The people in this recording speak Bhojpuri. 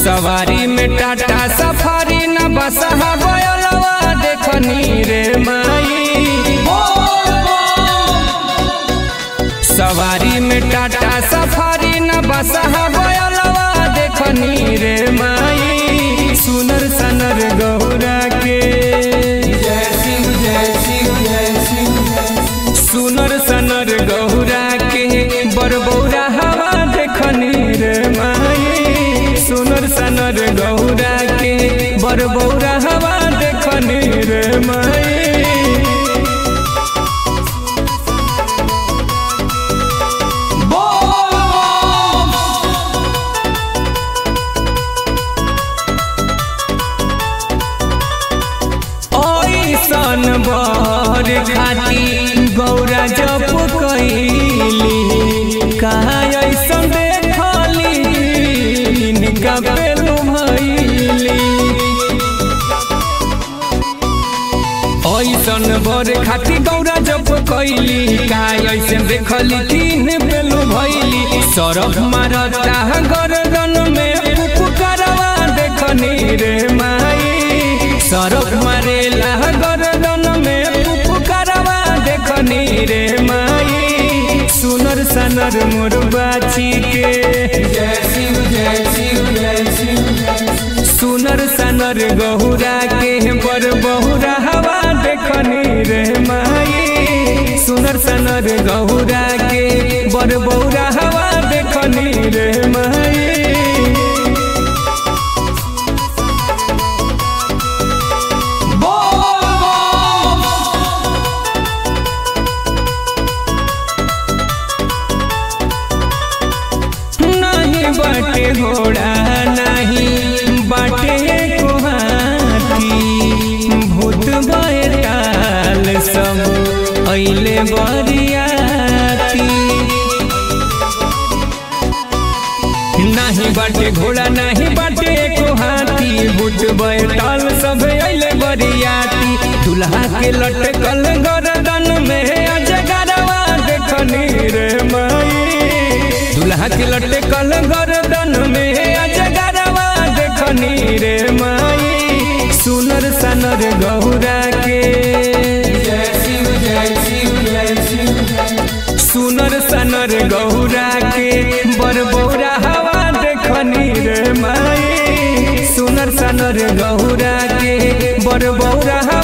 सवारी में टाटा सफारी न बसहा गयलवा देखनी रे माई सवारी में टाटा सफारी न बसहा गयलवा देखनी रे माई सुनर सनर गौरा के जय शिव जय शिव जय शिव सुनर सनर गौरा के बरबौरा हवा देखनी रे माई सुनर सनर गौरा के बरबौरा हवा देखनी रे माई ऐसन बर खाती गौरा जप कैली कहा ऐसन देखली इनका पेलू भैली ऐसन बर खाती गौरा जप कैली कहा ऐसन देखली तीन पेलू भैली सरफ मारता गर्दन में पुकारवा देखनी रे माई सरफ मारेला गर्दन में पुकारवा देखनी रे माई सुनर सनर मोर बाची के जय शिव जय शिव जय शिव सुनर सनर गहुरा के बर बहुरा हवा देखनी रे माई सुनर सनर गहुरा के बर बहुरा हवा देखनी रे माई नहीं बाटे घोड़ा नहीं बाटे को हाथी भूत बैताल सब अइले बरियाती नहीं बाटे घोड़ा नहीं बाटे को हाथी भूत बैताल सब अइले बरियाती दुल्हा के लटकल गर्दन में अजगरवा देखनी रे माई दुल्हा के लटकल गर्दन में अजगरवा देखनी रे माई सुनर सनर गौरा के जय शिव जय शिव जय शिव सुनर सनर गौरा के बरबौरा हवा देखनी रे माई सुनर सनर गौरा के बरबौरा